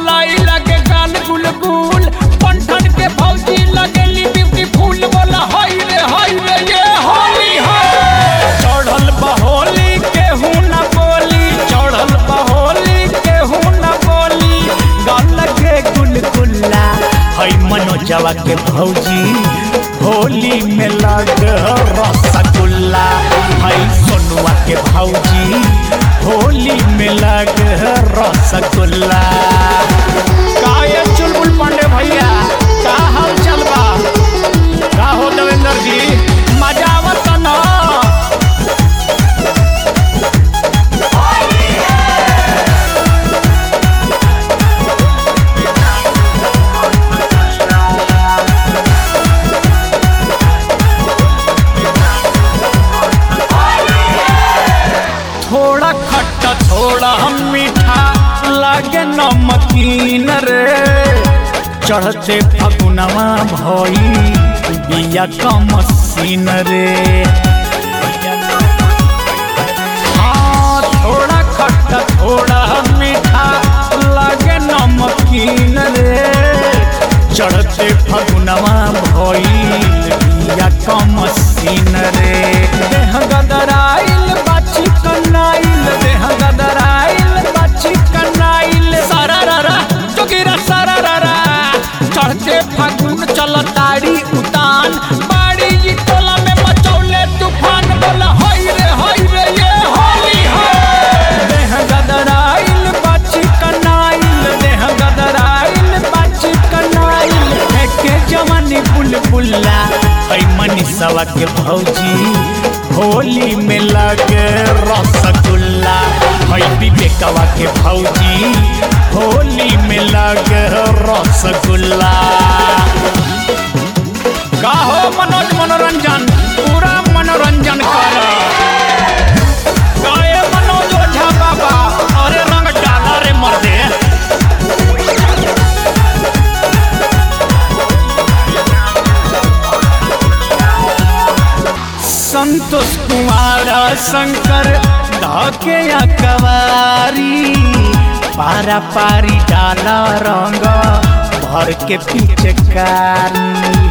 मलाई लगे गाल गुलगुल पंठन के भौजी लगेली ब्यूटीफुल बोला हाय रे हाय रे ये होली है चढ़ल बहोली केहू न बोली चढ़ल बहोली केहू न बोली गाल लगे गुलगुल्ला है मनोजवा के भौजी होली में लग रसगुल्ला है सोनुआ के भौजी होली में लग रसगुल्ला का ये चुलबुल पांडे भैया का हाल चल बा का हो देवेंद्र जी मजा आवत ना थोड़ा खट्टा थोड़ा मीठा लागे नमकीन रे चढ़ते फगुनवा भई बिया का मसीन रे हाँ थोड़ा खट्टा थोड़ा मीठा लागे नमकीन रे चढ़ते फगुनवा भइल बिया का मसीन रे देह गदराइल बाची कनाइल देह गदराइल बाची कनाइल सारा रारा जोगिरा सारा रारा चढ़ते फागुन चलताड़ी उतान बाड़ी जी टोला में मचौले तूफान बोला हाय रे हाय रे ये होली है देह गदराइल बाची कनाइल देह गदराइल बाची कनाइल फेंके जवानी बुलबुल्ला है मनीषवा के भौजी होली में लगे रसगुल्ला है विवेकवा के भौजी होली में लगे रसगुल्ला का हो मनोज मनोरंजन पूरा मनोरंजन कर गाए मनोज ओझा बाबा अरे रंग डाला रे मर्दे संतोष कुमार शंकर धके कवारी पारा पारी डाला रंग भर के पीछे कारी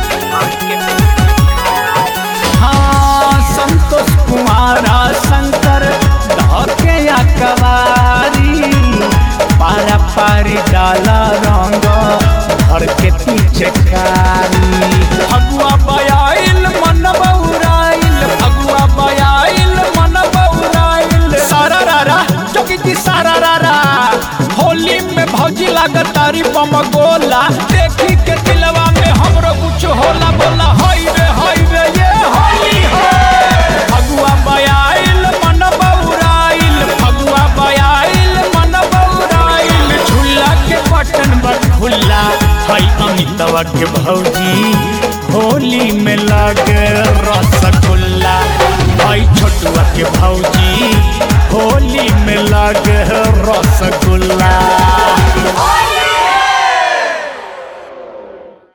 हाँ संतोष कुमार शंकर धके कवारी पारा पारी डाला रंग भर के पीछे कारी फगुआ बयाइल मन बउराइल फगुआ बयाइल मन बउराइल सारा रारा जोगी जी सारा रारा होली में भौजी लागत तारी बम गोला देखी के दिलवा में हमरो कुछ होला बोला हाय रे हाय रे ये होली है फगुआ बयाइल मन बउराइल फगुआ बयाइल मन बउराइल झूला के बटन बट खुल्ला है अमितवा के भौजी होली में लगे रसगुल्ला भाई छोटुआ के भौजी होली में लगे रसगुल्ला